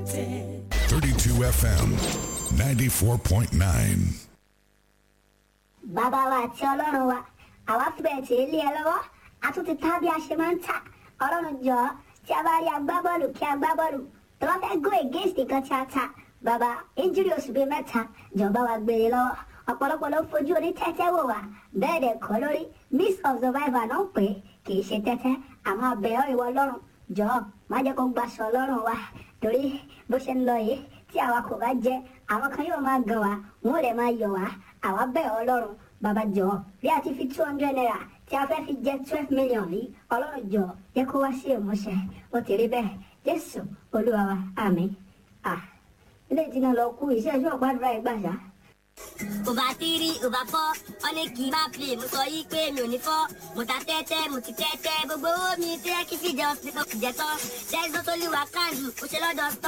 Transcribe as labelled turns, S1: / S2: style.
S1: anointed.
S2: 32 FM 94.9.
S3: bàbá wa àti ọlọ́run wa àwa fi bẹ̀rẹ̀ tí ilé ẹ lọ́wọ́ a tún ti ta bí a ṣe máa ń tà ọlọ́run jọ tí a bá rí agbábọ́ọ̀lù kí agbábọ́ọ̀lù tó bá fẹ́ go against nǹkan tí a ta bàbá injury oṣù bíi mẹ́ta jọba wa gbére lọ́wọ́ ọ̀pọ̀lọpọ̀ ló fojú oní tẹ́tẹ́ wò wá bẹ́ẹ̀ dẹ̀ kọ́ lórí miss of survivor náà pé kì í ṣe tẹ́tẹ́ àmọ́ abẹ́ọ́ ìwọ ọlọ́run jọ má jẹ́ kó gbaṣọ ọlọ́run wa torí bó ṣe ń lọ yìí tí àwa kò bá jẹ àwọn kan yóò máa gan wa wọn ò lè máa yọ wá àwa bẹ̀ ọ́ ọlọ́run bàbá jọ bí a ti fi two hundred naira tí a fẹ́ fi jẹ twelve million yìí ọlọ́run jọ yẹ kó wá sí ìmúṣẹ ó ti rí bẹ́ẹ̀ jésù olúwa wa àmín à ilé ìtìná lọ kú iṣẹ́ ìṣọ́ gbàdúrà ìgbà ṣá.
S4: Over three, over four, ọ̀nì kì í máa play. Mo sọ yí pé mi ò ní fọ́. Mo ta tẹ́tẹ́, mo ti tẹ́tẹ́. Gbogbo owó mi tẹ́ kí fìjọ sí tó kìjẹ́ tán. There is no only one can do. Ó ṣe lọ́dọ̀